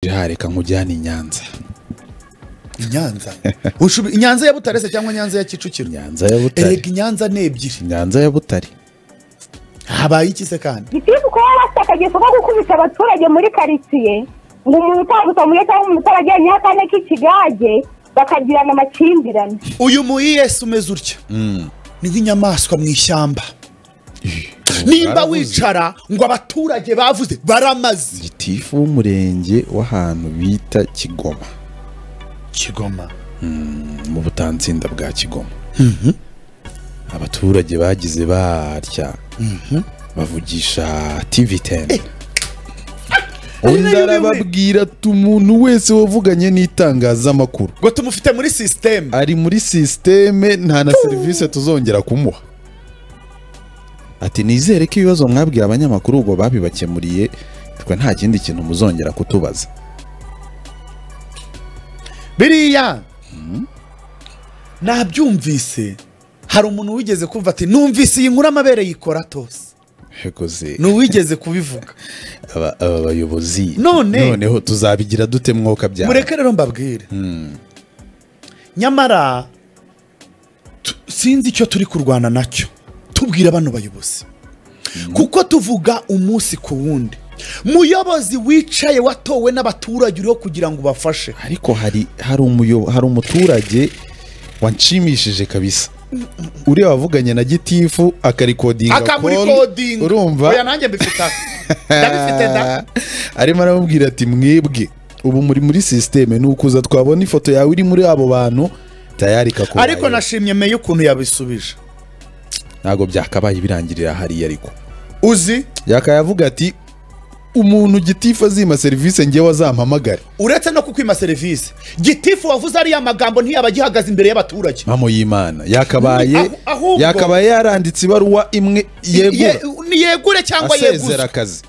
aha reka nkujyane i nyanza i nyanza Ushubi- i nyanza ya butare se cyangwa nyanza ya kicukiro nyanza ya butare erega i nyanza ni ebyiri nyanza ya butare habaye iki se kandi gitifu kuba bafite akageso ko gukubita abaturage muri karitsiye ngo umuntu utagusomuye cyangwa umuntu utarajyanye akane k'ikigage bakagirana amakimbirane uyu muyesi umeze utya ni nk'inyamaswa mu ishyamba nimba baravuze. wicara ngo abaturage bavuze baramaze gitifu w'umurenge w'ahantu bita kigoma kigoma mu butansinda bwa kigoma abaturage bagize barya bavugisha tivi teni undi arababwira ati umuntu wese wavuganye n'itangazamakuru ngo tumufite muri sisiteme ari muri sisiteme nta na serivisi tuzongera kumuha ati nizere ko ibibazo mwabwiye abanyamakuru ubwo babibakemuriye twe nta kindi kintu muzongera kutubaza biriya nabyumvise hari umuntu wigeze kumva ati numvise iyi nkuru amabere yikora atose Hekoze. ni uwigeze kubivuga aba aba bayobozi None- noneho tuzabigira dute mwoka byabo mureke rero mbabwire nyamara tu- sinzi icyo turi kurwana nacyo tubwira bano bayobozi kuko tuvuga umunsi ku wundi muyobozi wicaye watowe n'abaturage uriho kugira ngo ubafashe ariko hari hari umuyo- hari umuturage wanshimishije kabisa uriya wavuganye na gitifu akarikodinga akamurikodinga urumva oya nanjye mbifite aha. ndabifite da arimo aramubwira ati mwebwe ubu muri muri sisiteme ni ukuza twabona ifoto yawe iri muri abo bantu tayari kakubaye ariko nashimye meya ukuntu yabisubije ntabwo byakabaye birangirira hariya ariko uzi yakayavuga ati umuntu gitifu azima serivisi ngewe azampamagare uretse no kukwima serivisi gitifu wavuze ariya magambo ntiyaba agihagaze imbere y'abaturage mpamo y'imana yakabaye Ahu- ahubwo- yakabaye yaranditse ibaruwa imwe yegura Ye- ni yegure cyangwa asezera yeguze akazi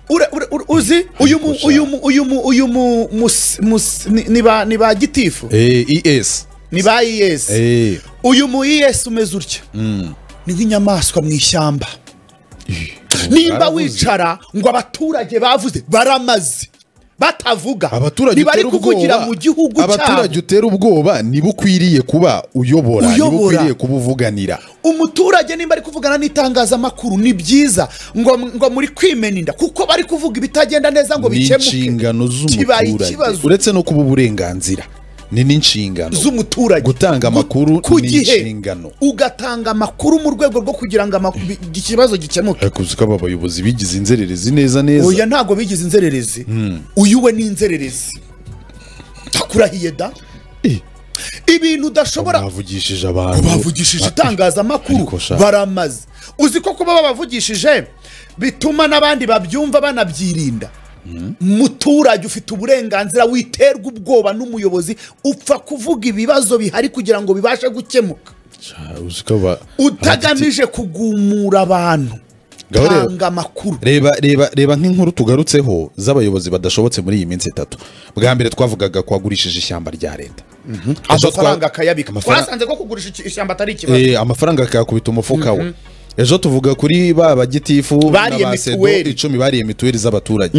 Ure- ure- ure- uzi uyu mu Gusa- uyu mu uyu mu uyu mu mus- mus- ni- ni ba- ni ba gitifu Eh, es ni ba iyesi Eh, uyu mu iyesi umeze utya ni nk'inyamaswa mu ishyamba nimba baravuze. wicara ngo abaturage bavuze baramaze batavuga abaturage ntibari utera kuvugira ubwoba- mu gihugu cyabo abaturage utera ubwoba nibo ukwiriye kuba uyobora nibo Uyobora. ukwiriye kubuvuganira umuturage nimba ari kuvugana n'itangazamakuru ni byiza ngo, ngo muri kwimena inda kuko bari kuvuga ibitagenda neza ngo ni bikemuke inshingano Kibaye z'umuturage ikibazo. uretse no kuba uburenganzira ni n'inshingano z'umuturage Gutanga amakuru Ku ni gihe inshingano. ugatanga amakuru mu rwego rwo kugira ngo amak- bi- ikibazo gikemuke ariko uzi ko aba bayobozi bigize inzererezi neza neza oya ntabwo bigize inzererezi uyu we ni inzererezi ndakurahiye da Eh, ibintu udashobora bavugishije abantu babavugishije Ariko itangazamakuru sha- baramaze uzi ko kuba babavugishije bituma n'abandi babyumva banabyirinda muturage ufite uburenganzira witerwa ubwoba n'umuyobozi upfa kuvuga ibibazo bihari kugira ngo bibashe gukemuka Ah, uzi ko aba- utagamije kugumura abantu Ngaho rero- tanga amakuru reba reba reba nk'inkuru tugarutseho z'abayobozi badashobotse muri iyi minsi itatu bwa mbere twavugaga ko wagurishije ishyamba rya leta Ejo amafaranga twa- akayabika amafaranga- twasanze ko kugurisha iki- ishyamba atari ikibazo Eh, amafaranga akayakubita umufuka we ejo tuvuga kuri ba bagitifu Bariye na ba sedo mituweli. icumi bariye mituweli z'abaturage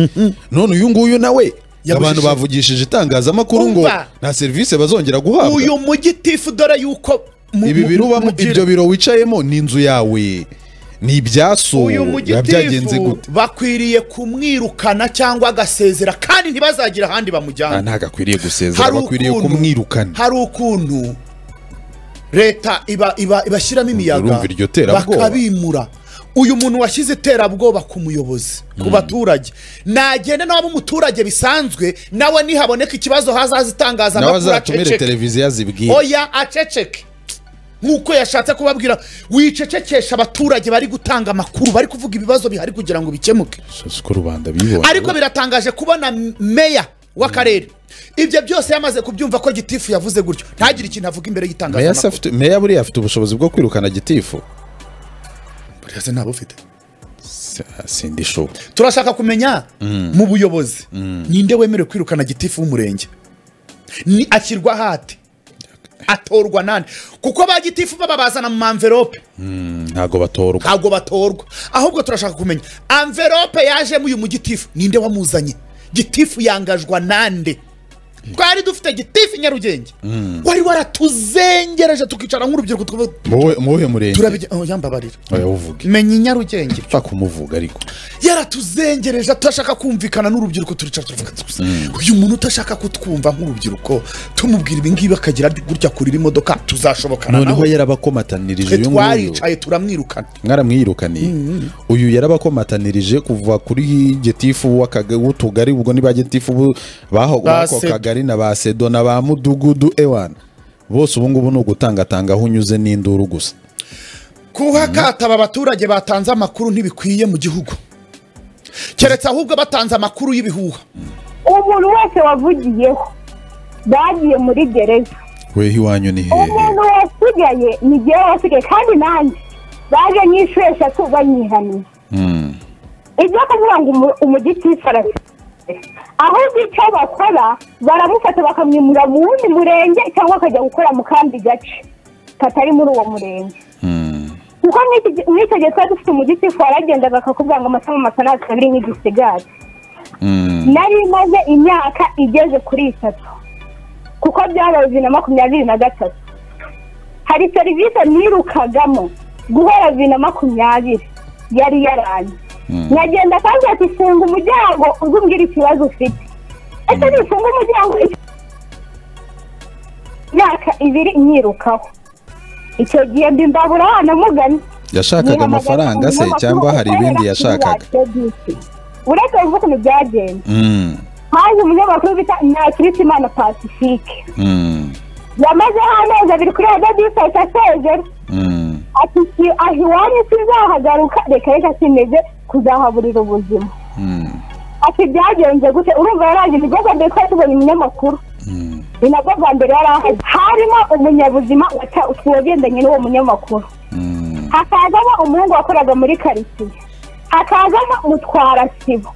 none uyu nguyu nawe Yabujije- abantu bavugishije itangazamakuru ngo Umva. nta serivisi bazongera guhabwa uyu mugitifu dore yuko mu- ibi mu- biro ubamo mugira- ibyo biro wicayemo ni inzu yawe ni ibyaso uyu biba byagenze mugitifu gute bakwiriye kumwirukana cyangwa agasezera kandi ntibazagira ahandi Ah, bamujyana ntabwo akwiriye gusezera bakwiriye kumwirukana hari ukuntu leta iba- iba- ibashyiramo imiyaga urumva iryo terabwoba. bakabimura uyu muntu washyize iterabwoba ku muyobozi ku baturage nagenda nawe aba umuturage bisanzwe nawe nihaboneka ikibazo hazaza nawe itangazamakuru azatumire aceceke televiziyo azibwire oya aceceke nk'uko yashatse kubabwira wicecekesha abaturage bari gutanga amakuru bari kuvuga ibibazo bihari kugira ngo bikemuke ko rubanda bibonye ariko biratangaje kubona m- meya w'akarere ibyo byose yamaze kubyumva ko gitifu yavuze gutyo ntagire ikintu avuga imbere meya se y'itangazamakuru afite meya buriya afite ubushobozi bwo kwirukana gitifu buriya se ntabwo ufite sindishobora turashaka kumenya mu buyobozi ninde wemerewe kwirukana gitifu w'umurenge Ni- ashyirwa hati atorwa nande kuko ba gitifu baba bazana mu mamverope ntabwo batorwa ntabwo batorwa ahubwo turashaka kumenya amverope yajemo uyu mugitifu ninde wamuzanye gitifu yangajwa nande twari dufite gitifu nyarugenge wari waratuzengereje tukicara nk'urubyiruko tukavuga muwe muwe murenge turabigira oh, yambabarira oya uvuge menya i nyarugenge upfa kumuvuga ariko yaratuzengereje atashaka kumvikana n'urubyiruko turicara turavuga gusa uyu muntu utashaka kutwumva nk'urubyiruko tumubwira ibingibi akagira ati, gutya kurira imodoka tuzashobokana noneho nawe yarabakomatanirije twe uyu nguyu twaricaye turamwirukana mwaramwirukaniye uyu yarabakomatanirije kuva kuri getifu w'akaga- w'utugari ubwo niba getifu bu- baho Ba b'ako Sedo. kagari na ba sedo na ba mudugudu ewana bose ubu ngubu ni ugutangatanga aho unyuze n'induru gusa kuba kataba abaturage batanze amakuru ntibikwiye mu gihugu keretse ahubwo batanze amakuru y'ibihuha umuntu wese wavugiyeho bagiye muri gereza weho iwanyu ni hehe umuntu wasigaye ni jyewe wasigaye kandi nanjye baje nk'inshuro eshatu banyihaniye Mm. ibyo kuvuga ngo umu- umugitifu arabifite ahubwo icyo bakora baramufata bakamwimura mu wundi murenge cyangwa akajya gukora mu kandi gace katari muri uwo murenge Mm. kuko n'iki gi- n'icyo gihe twari dufite umugitifu waragendaga akakubwira ngo amasama amafaranga abiri nk'igisigari Mm. nari maze imyaka igeze kuri itatu kuko byabaye bibiri na makumyabiri na gatatu hari serivisi nirukagamo guhera bibiri na makumyabiri yari yaranjye nyagenda kandi ati funga umuryango uze umbwire ikibazo ufite ese nifunga umuryango iki- imyaka ibiri nyirukaho icyo gihe mbi mbabura namugani yashakaga amafaranga se cyangwa hari ibindi yashakaga uretse uvuga ukuntu byagenze Mm. haje umunyamakuru bita nakirisimana pacifique Mm. yamazeho amezi abiri kuri radiyo disayiti asezera Mm. ati "Si- aho iwanyu sinzahagaruka reka reka simeze kuzahaburira ubuzima Mm. ati byagenze gute urumva yaraje ni bwo bwa mbere twari tubonye umunyamakuru Mm. ni nabwo bwa mbere yari ahari harimo umunyabuzima wata- wagendanye n'uwo munyamakuru Mm. hakazamo umuhungu wakoraga muri karitsiye hakazamo mutwarasibo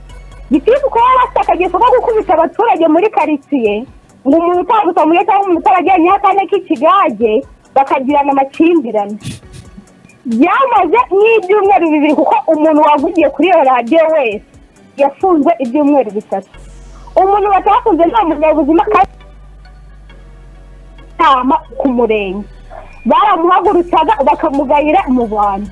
gitifu kuba bafite akageso ko gukubita abaturage muri karitsiye ngo umuntu utambutsa muri cyangwa umuntu utarajyanyeho akane k'ikigage bakagirana amakimbirane byamaze n'ibyumweru bibiri kuko umuntu wavugiye kuri iyo radiyo wese yafunzwe ibyumweru bitatu umuntu batafunze nta munyabuzima kandi inama ku murenge baramuhagurutsaga bakamugayira mu bantu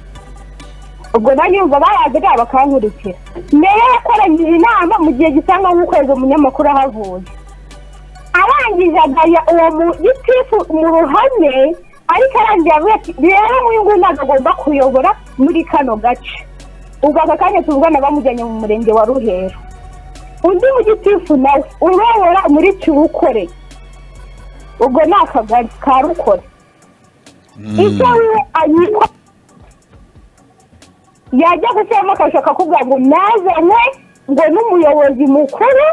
ubwo nanjye yumva barazaga bakankurikira mbere yakoranyije inama mu gihe gisanga nk'ukwezi umunyamakuru ahavuye arangije agaya uwo mugitifu mu ruhame ariko arangije avuga ati rero nk'uyu nguyu ntabwo agomba kuyobora muri kano gace ubwo aka kanya tuvugana bamujyanye mu murenge wa ruhero undi mugitifu nawe urobora muri kirukore ubwo ni akagari ka rukore icyo we anyitwa yajya gushyiramo akashaka kuvuga ngo nazanywe ngo n'umuyobozi mukuru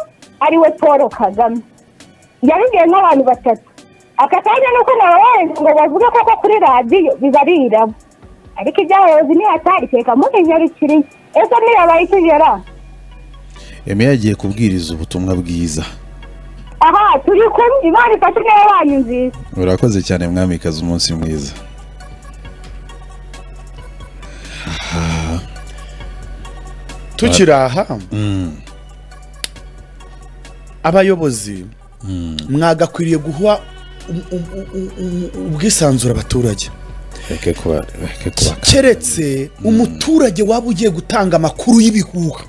ariwe paul kagame yabigiye nk'abantu batatu aka kanya nuko nabarenze ngo bavuge koko kuri radiyo biba ari irabo ariko iby'abayobozi nihatari kereka muhinyarukiriye ese ntiyabaye ikigera Emi yagiye kubwiriza ubutumwa bwiza aha turi kumwe imana ifashe neza banyu nziza urakoze cyane mwamikazi umunsi mwiza tukiri aha Mm. abayobozi mwagakwiriye guha um- um- um- um- ubwisanzure abaturage reke kuba reke kuba keretse umuturage waba ugiye gutanga amakuru y'ibihuha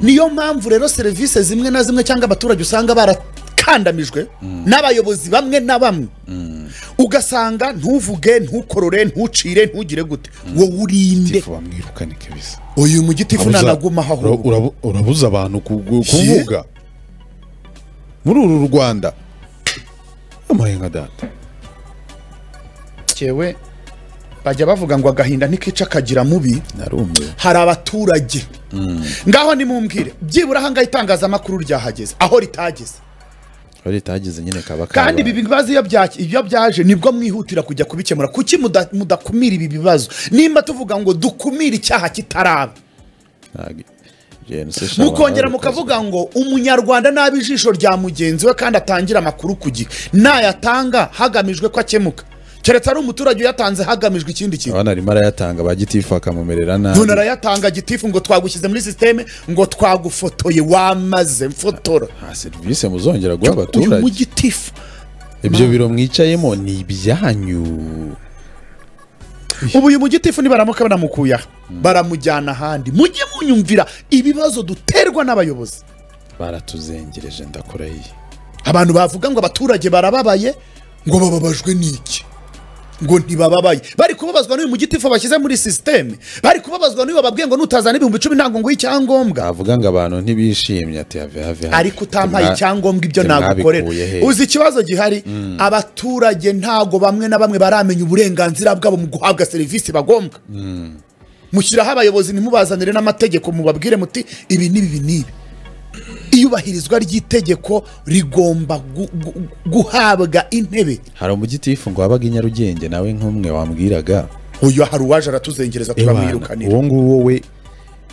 niyo mpamvu rero serivisi zimwe na zimwe cyangwa abaturage usanga barakandamijwe n'abayobozi bamwe na bamwe ugasanga ntuvuge ntukorore ntucire ntugire gute wowe urinde tifu bamwirukane kabisa uyu mugitifu Abuza- nanagumaho ura- ahubwo urabu- urabuza abantu kugu- kuvuga muri uru rwanda amaye nka data cyewe bajya bavuga ngo agahinda ntikica kagira mubi narumiwe hari abaturage ngaho nimumbwire byibura ahangaha itangazamakuru ryahageze aho ritageze aho ritageze nyine kaba kandi kabaye. ibi bibazo iyo byaki- iyo byaje nibwo mwihutira kujya kubikemura kuki muda- mudakumira ibi bibazo nimba tuvuga ngo dukumire icyaha kitaraba Ntabwo- Gen se sha mukongera abantu mukavuga ngo umunyarwanda nabi ijisho rya mugenzi we kandi atangira amakuru ku gihe nayatanga hagamijwe ko akemuka keretse ari umuturage uyatanze hagamijwe ikindi kintu abana arimo arayatanga ba gitifu bakamumerera umuntu nabi arayatanga gitifu ngo twagushyize muri sisiteme ngo twagufotoye wamaze mfotora nta serivisi muzongera guha uyu abaturage mugitifu ibyo biro mwicayemo ni ibyanyu ubu uyu mugitifu nibaramuka banamukuye aha baramujyana ahandi mujye munyumvira ibibazo duterwa n'abayobozi baratuzengereje ndakurahiye abantu bavuga ngo abaturage barababaye ngo bababajwe n'iki ngo ntibababaye bari kubabazwa n'uyu mugitifu bashyize muri sisiteme bari kubabazwa n'uyu wababwiye ngo nutazana ibihumbi icumi ntabwo nguhe icyangombwa bavuga ngo abantu ntibishimye ati have have have ariko utampaye Mwa- icyangombwa ibyo mwe nagukorera mwabikuye he? uzi ikibazo gihari abaturage ntago bamwe na bamwe baramenya uburenganzira bwabo mu guhabwa serivisi bagombwa mushyiraho abayobozi ntimubazanire n'amategeko mubabwire muti ibi n'ibi ibi n'ibi iyubahirizwa ry'itegeko rigomba gu- gu- guhabwa intebe hari umugitifu ngo wabaga i nyarugenge nawe nk'umwe wambwiraga uyu hari uwaje aratuzengereza turamwirukanira uwo nguwo we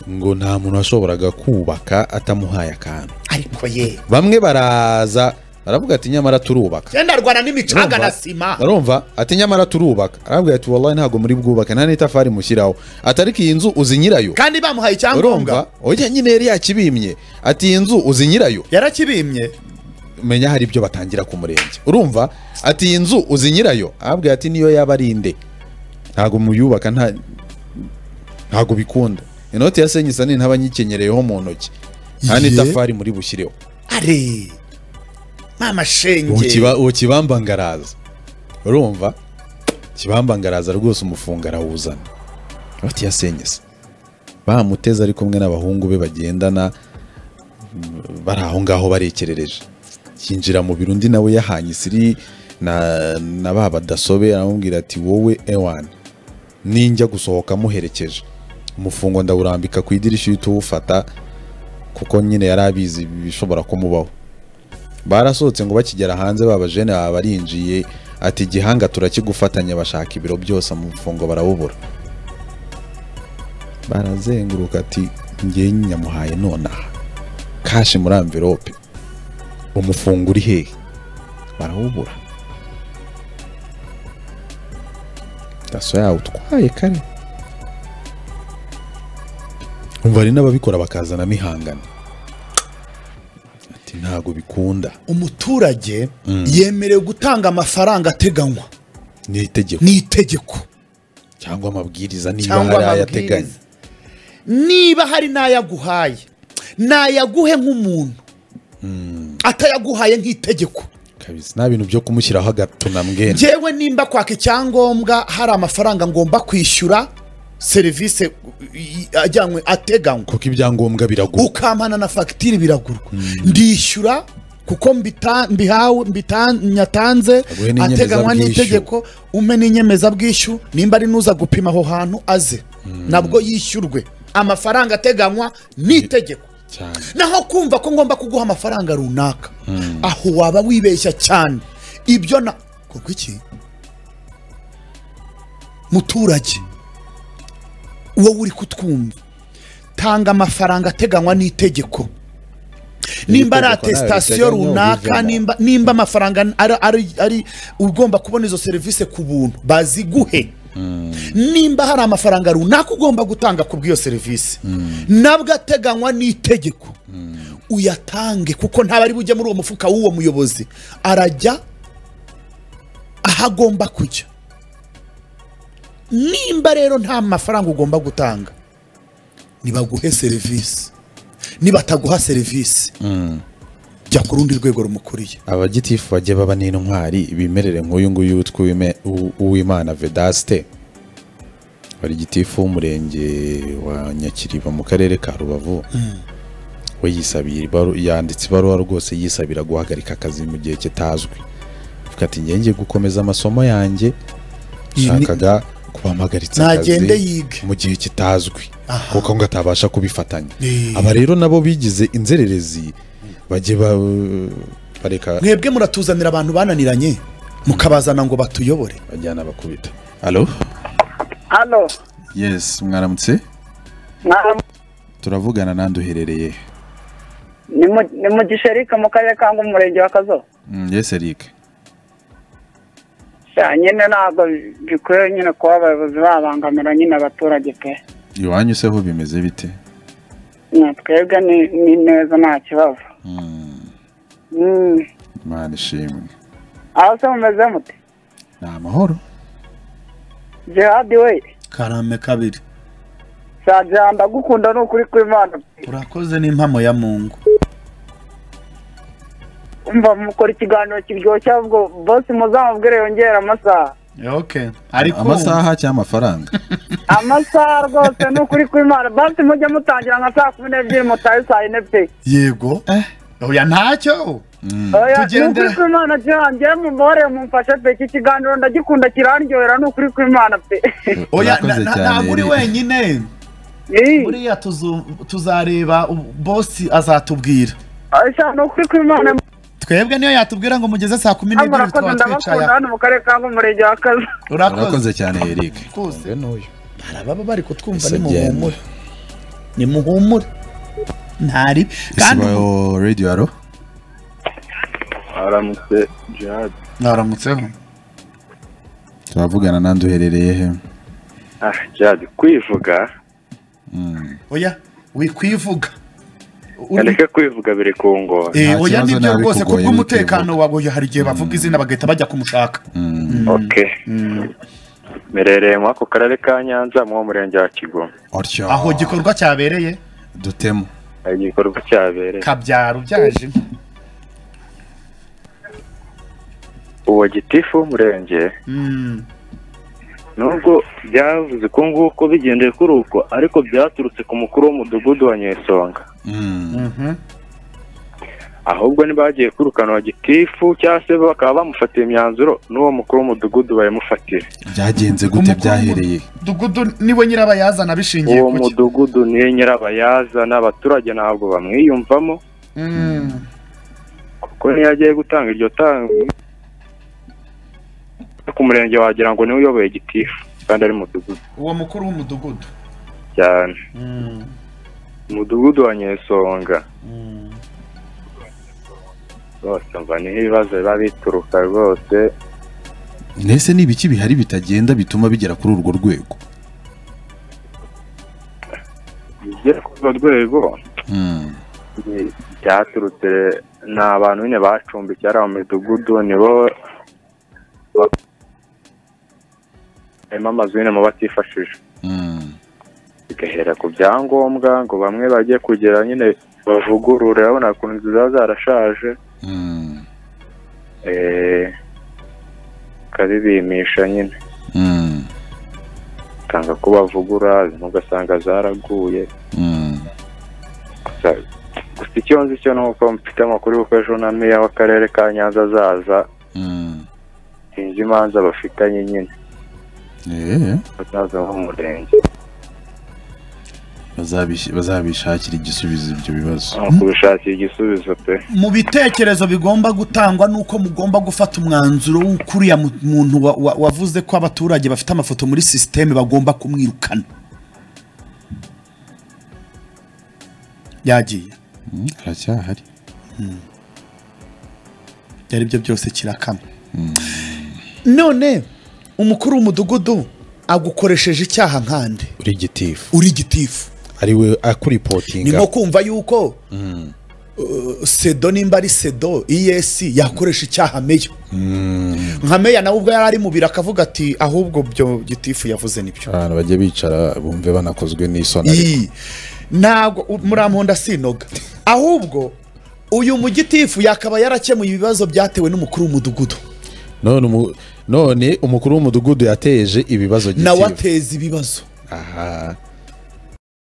ngo nta muntu washoboraga kubaka atamuhaye akantu ariko ye bamwe baraza baravuga ati nyamara turubaka genda arwana n'imicanga Urumva? na sima urumva ati nyamara turubaka arabwira ati wallahi ntabwo muri bwubaka nta n'itafari mushyiraho ati ariko iyi nzu uzi nyirayo kandi bamuhaye urumva icyangombwa oya nyine yari yakibimye ati iyi nzu uzi nyirayo yarakibimye menya hari ibyo batangira ku murenge urumva ati iyi nzu uzi nyirayo arabwira ati niyo yaba ari inde ntabwo muyubaka nta ntabwo bikunda inoti ya senyisa ni ntabanyikenyereyeho mu ntoki nta Ye. n'itafari muri bushyireho ari mama shenge Ukiba- uwo kibambangaraza urumva kibambangaraza rwose umufunga arawuzana bati yasenyese bamuteze ari kumwe n'abahungu be bagendana mm, bari aho ngaho barekerereje yinjira mu biro undi nawe yahanye isiri na, na ba badasobe aramubwira ati wowe ewan ninjya gusohoka muherekeje umufungo ndawurambika ku idirishya uhita uwufata kuko nyine yari abizi ibishobora kumubaho barasohotse ngo bakigera hanze baba jene baba barinjiye ati gihanga turakigufatanya bashaka ibiro byose amafungo barawubura barazenguruka ati ngewe nyamuhaye nonaha kashi muri amverope umufungo uri hehe barawubura daso yawe utwaye kare umva hari n'ababikora bakazanamo ihangana ati ntabwo bikunda umuturage yemerewe gutanga amafaranga ateganywa ni itegeko n'itegeko cyangwa amabwiriza niba cyangwa hari amabwiriza ayateganya niba hari n'ayaguhaye nayaguhe nk'umuntu atayaguhaye nk'itegeko kabisa nta bintu byo kumushyiraho agatunambwene njyewe nimba kwaka icyangombwa hari amafaranga ngomba kwishyura serivisi i- ajyanywe ateganywa kuko ibyangombwa biragura ukampana na fagitire biragurwa ndishyura kuko mbita- mbihawe mbita- nyatanze Aguhe n'inyemezabwishyu. ateganywa n'itegeko umpe n'inyemezabwishyu nimba ari n'uza gupima aho hantu aze nabwo yishyurwe amafaranga ateganywa n'itegeko cyane naho kumva ko ngomba kuguha amafaranga runaka aho waba wibeshya cyane ibyo na korwa iki muturage wowe uri kutwumva tanga amafaranga ateganywa n'itegeko nimba ari N'itegeko nawe atesitasiyo riteganya runaka ubivemo. nimba nimba amafaranga ari- ari- ari ugomba kubona izo serivisi ku buntu baziguhe nimba hari amafaranga runaka ugomba gutanga ku bw'iyo serivisi nabwo ateganywa n'itegeko uyatange kuko ntabari bujye muri uwo mufuka w'uwo muyobozi arajya aho agomba kujya nimba rero nta mafaranga ugomba gutanga nibaguhe serivisi nibataguha serivisi jya ku rundi rwego rumukuriye abagitifu bajye baba n'intwari bimerere nk'uyu nguyu witwa Uwime- Uw- uwimana vedaste wari gitifu w'umurenge wa nyakiriba mu karere ka rubavu we yisabiye ibaru- yanditse ibaruwa rwose yisabira guhagarika akazi mu gihe kitazwi avuga ati "Njye ngiye gukomeza amasomo yanjye Iyi ni- shakaga kubahamagaritsakazi Nagende yige. mu gihe kitazwi kuko ngo atabasha kubifatanya Eh. aba rero nabo bigize inzererezi bajye ba- bareka mwebwe muratuzanira abantu bananiranye mukabazana ngo batuyobore bajyana bakubita alo hano yes mwaramutse mwa- turavugana nandi uherereye he? ni mu- ni mu gisherike mu karere ka ngo umurenge wa kazo Mm, yes eric Ya, nyine ntabwo bikwiye nyine kuba abayobozi babangamira nyine abaturage pe iwanyu se ho bimeze bite Na twebwe ni ni neza nta kibazo Mm, Mm. imana ishimwe aho se mumeze mute ni amahoro jihadi we karame kabiri sajya ndagukunda ni ukuri kw'imana urakoze n'impamo ya mungu umva mukora ikiganiro kiryoshye ahubwo bose muzamubwire yongera amasaha okay ariko amasaha cyangwa amafaranga amasaha rwose ni ukuri kw'imana basi mujye mutangira nka saa kumi n'ebyiri mutahe saa yine pe yego oya ntacyo oya ni Tugende. ukuri kw'imana jihange mumbore mumfashe pe iki kiganiro ndagikunda kirandyohera ni ukuri kw'imana pe oya Urakoze na- na- cyane, ntabwo uri Eric. wenyine Ii, buriya tuzu- tuzareba u- bosi azatubwira oya, ni ukuri kw'imana twebwe niyo yatubwira ngo mugeze saa kumi n'ebyiri murakoze twaba twicaye ndabakunda hano mu karere ka ngumurenge wa kazi urakoze cyane eric Urakoze. Ngo n'uyu. hari ababa bari kutwumva Ese genda nimuhumure nimuhumure ntari kandi isibayo radiyo aro aramutse jihadi mwaramutseho turavugana n'andi uherereye he ah jihadi kwivuga Mm, oya wikwivuga Uri- reka kwivuga biri kungora Eh, Nta oya kibazo nibyo nabi rwose kugoye kubw'umutekano wawe oya, hari igihe bavuga izina bagahita bajya kumushaka mm. ok mperereye muri ako karere ka nyanza mu murenge wa kigoma Otyo. aho igikorwa cyabereye dutemo hari igikorwa cyabereye kabyaro byaje uwo gitifu w'umurenge Mm. nubwo byavuze uko nguko bigendeye kuri uko ariko byaturutse ku mukuru w'umudugudu wa nyesonga Mm, Mhm. ahubwo ntibagiye kwirukana uwo gitifu cyangwa se bakaba bamufatiye imyanzuro n'uwo mukuru w'umudugudu bayimufatira byagenze Ku gute mukuru byahereye mudugudu niwe nyirabayazana bishingiye uwo ku ki mudugudu niyo nyirabayazana abaturage ntabwo bamwiyumvamo Mm. kuko niyo agiye gutanga iryo tanga ku murenge wagira ngo niwe uyoboye gitifu kandi ari mudugudu uwo mukuru w'umudugudu cyane Mm. umudugudu wa nyesonga Mm. rwose mva niho ibibazo biba bituruka rwose mbese ni ibiki bihari bitagenda bituma bigera kuri urwo rwego bigera kuri urwo rwego Mm, ni- byaturutse ni abantu nyine bacumbikiye ari mu midugudu nibo ba- harimo amazu nyine mu batifashije mm. bigahera ku byangombwa ngo bamwe bajye kugera nyine bavugurure urabona ukuntu inzu ziba zarashaje Mm, eh, ukabibimisha nyine mm, ukanga ko bavugura zimwe ugasanga zaraguye mm. gusa gusa icyo nzi cyo ni uko mfite amakuru y'uko ejo na meya w'akarere ka nyanza azaza Mm. sinzi imanza bafitanye nyine Eh, bazaza bo mu murenge bazabish- bazabishakira igisubizo ibyo bibazo ni ukubishakira igisubizo pe mu bitekerezo bigomba gutangwa nuko mugomba gufata umwanzuro w'ukuriya mu- muntu wa- wa- wavuze ko abaturage bafite amafoto muri sisiteme bagomba kumwirukana yagiye Mm, aracyahari byari byo byose kirakama none umukuru w'umudugudu agukoresheje icyaha nkande uri gitifu uri gitifu ariwe ni akuripotinga nko kumva yuko uh, sedo nimba ari sedo iyesi yakoresha icyaha meya nka meya nawe ubwo yari ari mu biro akavuga ati ahubwo byo gitifu yavuze nibyo abantu bajya bicara bumve banakozwe n'isoni ariko. Ii, ntabwo u- muramponda sinoga ahubwo uyu mugitifu yakaba yarakemuye ibibazo byatewe n'umukuru w'umudugudu none umu- none umukuru w'umudugudu yateje ibibazo nawe gitifu ateza ibibazo aha